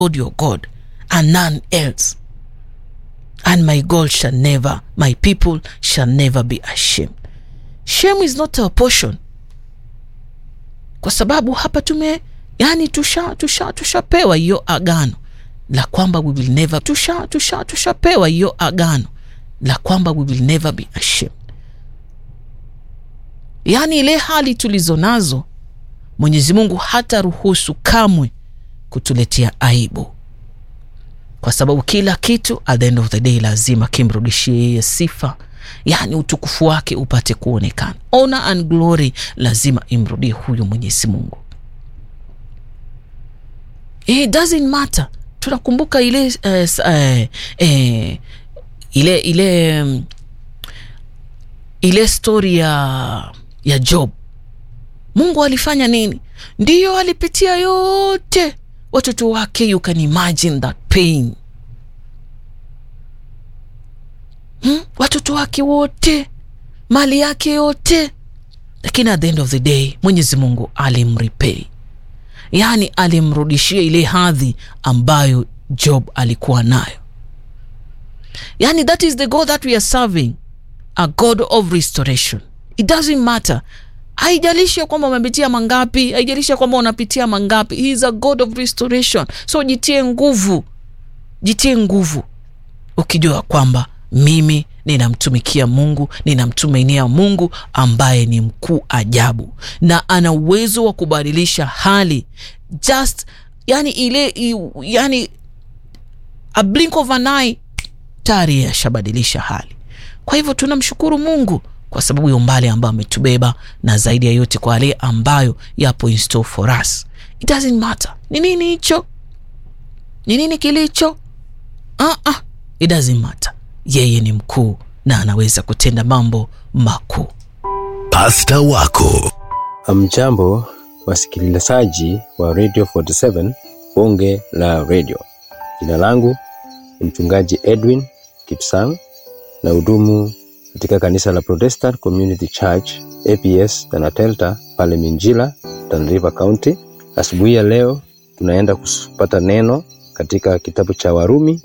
Lord your God and none else. And my God shall never, my people shall never be ashamed. Shame is not our portion, kwa sababu hapa tume yani tusha tusha tushapewa hiyo agano la kwamba we will never tusha tusha tushapewa hiyo agano la kwamba we will never be ashamed. Yaani ile hali tulizo nazo Mwenyezi Mungu hata ruhusu kamwe kutuletea aibu, kwa sababu kila kitu at the end of the day lazima kimrudishie yeye sifa, yaani utukufu wake upate kuonekana. Honor and glory lazima imrudie huyu Mwenyezi Mungu. It doesn't matter. Tunakumbuka ile uh, uh, uh, ile ile um, ile stori ya ya Job. Mungu alifanya nini? Ndiyo, alipitia yote watoto wake. You can imagine that pain hmm? Watoto wake wote, mali yake yote, lakini at the end of the day Mwenyezi Mungu alimrepay, yaani alimrudishia ile hadhi ambayo Job alikuwa nayo. Yani, that is the God that we are serving, a God of restoration. It doesn't matter, haijalishi kwamba umepitia mangapi, haijalishi kwamba unapitia mangapi. He is a God of restoration. So jitie nguvu, jitie nguvu ukijua kwamba mimi ninamtumikia Mungu, ninamtumainia Mungu ambaye ni mkuu ajabu na ana uwezo wa kubadilisha hali just yani ile yani a blink of an eye tayari yashabadilisha hali. Kwa hivyo tunamshukuru Mungu kwa sababu ya umbali ambao ametubeba na zaidi ya yote kwa yale ambayo yapo in store for us. It doesn't matter ni nini hicho, ni nini kilicho, uh -uh. It doesn't matter. Yeye ni mkuu na anaweza kutenda mambo makuu. Pasta wako Amjambo, wasikilizaji wa Radio 47 bonge la radio. Jina langu ni mchungaji Edwin Kipsang na hudumu katika kanisa la Protestant Community Church APS Tanatelta pale Minjila, Tana River County. Asubuhi ya leo tunaenda kupata neno katika kitabu cha Warumi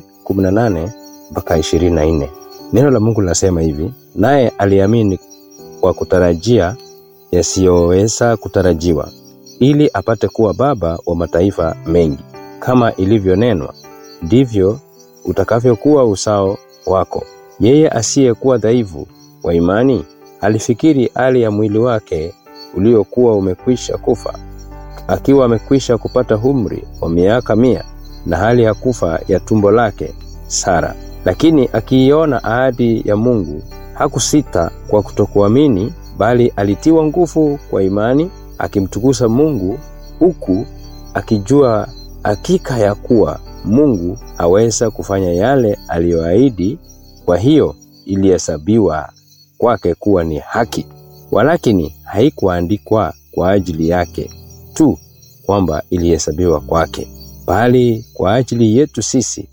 4:18 mpaka 24. Neno la Mungu linasema hivi: naye aliamini kwa kutarajia yasiyoweza kutarajiwa, ili apate kuwa baba wa mataifa mengi, kama ilivyonenwa, ndivyo utakavyokuwa uzao wako. Yeye asiyekuwa dhaifu wa imani alifikiri hali ya mwili wake uliokuwa umekwisha kufa, akiwa amekwisha kupata umri wa miaka mia, na hali ya kufa ya tumbo lake Sara. Lakini akiiona ahadi ya Mungu hakusita kwa kutokuamini, bali alitiwa nguvu kwa imani, akimtukuza Mungu, huku akijua hakika ya kuwa Mungu aweza kufanya yale aliyoahidi. Kwa hiyo ilihesabiwa kwake kuwa ni haki. Walakini haikuandikwa kwa ajili yake tu kwamba ilihesabiwa kwake, bali kwa ajili yetu sisi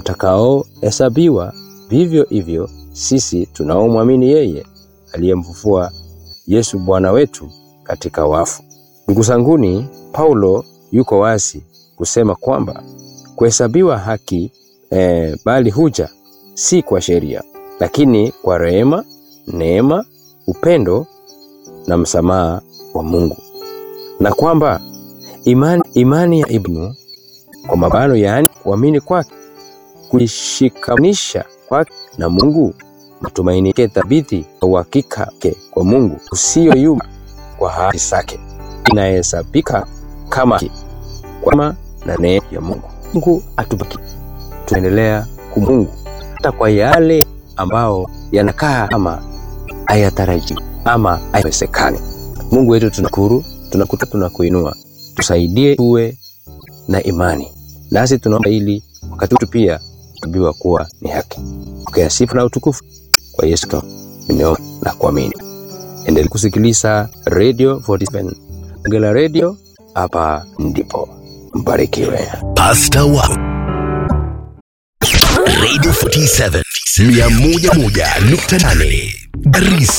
mtakaohesabiwa vivyo hivyo sisi tunaomwamini yeye aliyemfufua Yesu Bwana wetu katika wafu. Ndugu zanguni, Paulo yuko wazi kusema kwamba kuhesabiwa haki eh, bali huja si kwa sheria, lakini kwa rehema, neema, upendo na msamaha wa Mungu, na kwamba imani, imani ya Ibnu kwa mabano, yaani kuamini kwake, kuishikanisha kwake na Mungu, matumaini yake thabiti, uhakika wake kwa Mungu usiyoyumba kwa ahadi zake, inahesabika kama kwama na neema ya Mungu. Mungu atubaki tuendelea kumungu hata kwa yale ambao yanakaa kama hayataraji ama hayawezekani. Mungu wetu tunakuru, tunakuta, tunakuinua, tusaidie tuwe na imani, nasi tunaomba ili wakati wetu pia tubiwa kuwa ni haki. Pokea sifa na utukufu kwa Yesu Kristo, nimeomba na kuamini. Endelea kusikiliza Radio 47 Ngela Radio, hapa ndipo mbarikiwe. Pasta wako Radio 47 101.8 Garissa